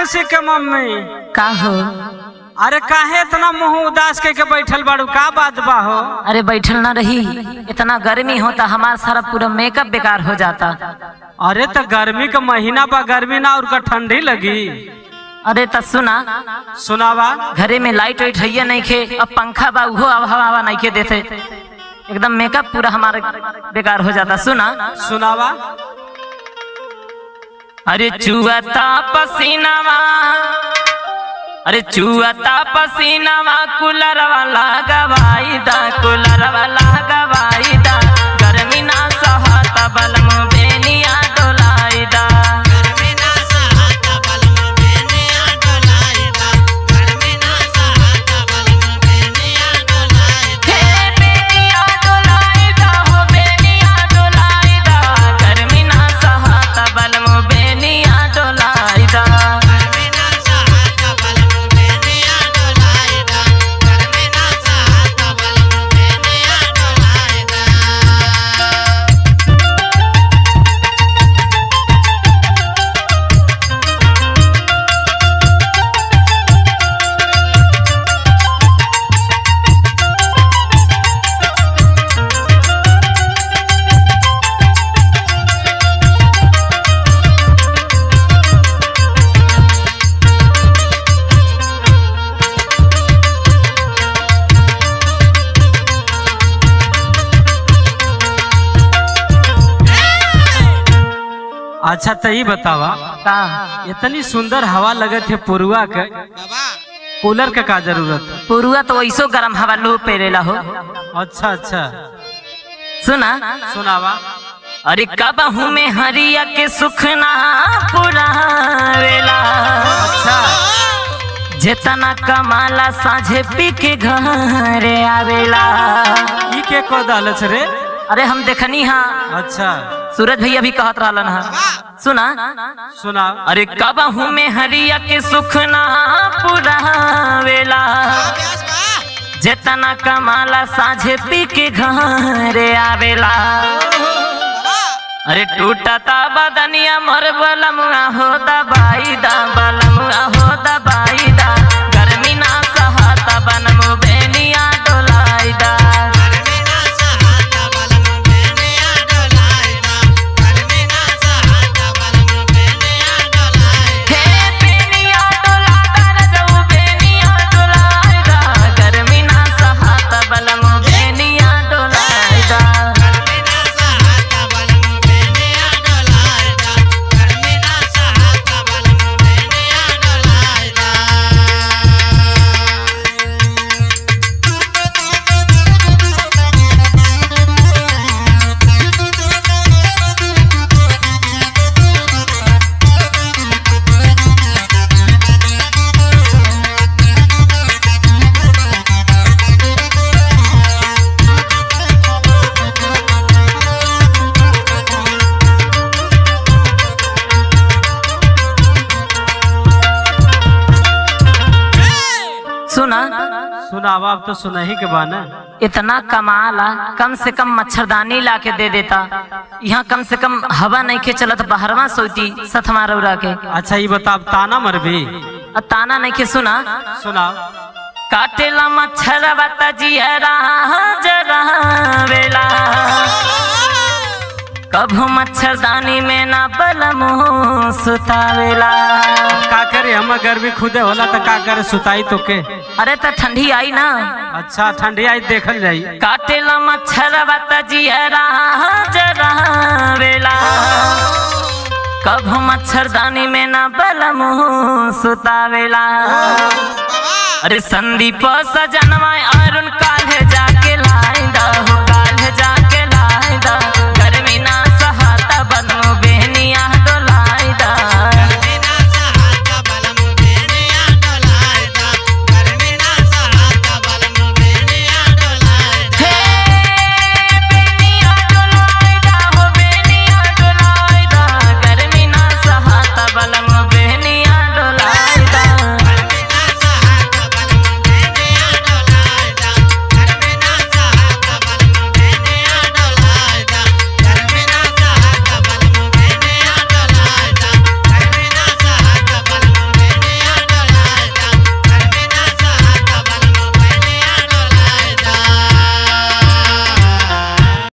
खुशी के मम्मी का हो अरे काहे इतना मुंह उदास के के बैठल बाड़ू का बात बा हो अरे बैठल ना रही इतना गर्मी होता हमारा सारा पूरा मेकअप बेकार हो जाता अरे तो गर्मी का महीना बा गर्मी ना और का ठंडी लगी अरे त सुना सुनावा घरे में लाइट वाइट है नहीं खे अब पंखा बा उहो अब हवा हवा नहीं के देते एकदम मेकअप पूरा हमारा बेकार हो जाता सुना सुनावा अरे चुअता पसीनावा अरे चुअता पसीनावा कूलर वाला गवाई दा कूलर वाला गवाई दा गर्मी ना सहता बलम बेनिया डोलाई दा हे बेनिया डोलाई दा हो बेनिया डोलाई दा गर्मी ना सहता बलम बेनिया डोलाई दा अच्छा तो ये बतावा का इतनी सुंदर हवा लगत है पुरुआ के कूलर के का जरूरत है पुरुआ तो वैसो गरम हवा लो पेरेला हो अच्छा अच्छा सुना सुनावा अरे कबहू में हरिया के सुखना पुरावेला अच्छा जेतना कमाला साझे पी के घरे आवेला ई के को दालच रे अरे हम देखनी हा अच्छा सूरज भैया भी कहत रहलन हा सुना सुना अरे कबहू में हरिया के सुखना पुरावेला जेतना कमाला साझे पी के घरे आवेला अरे टूटता बदनिया मोर बलमुआ हो दबाई दा बलमुआ हो दबाई दा गर्मी ना सहता बनमु बेनिया डोलाई दा हे बेनिया डोला दा रजऊ बेनिया डोलाई दा गर्मी ना सहता बलमु बेनिया डोलाई दा सुना सुनावा अब तो सुना ही के बाना इतना कमाला कम से कम मच्छरदानी ला के दे देता यहाँ कम से कम हवा नहीं के चलत बहरवा सोती सथमा रौरा के अच्छा ये बता अब ताना मरबी और ताना नहीं के सुना सुना काटेला मच्छर बता जियरा जरा वेला कभू मच्छरदानी में ना बलमो सुतावेला का करे हम गर्मी खुदे होला तो का करे सुताई तो के अरे तो ठंडी आई ना अच्छा ठंडी आई देखल जाई काटेला मच्छर बता जियरा जरा वेला कभू मच्छरदानी में ना बलमो सुतावेला अरे संदीप सजनवा अरुण काल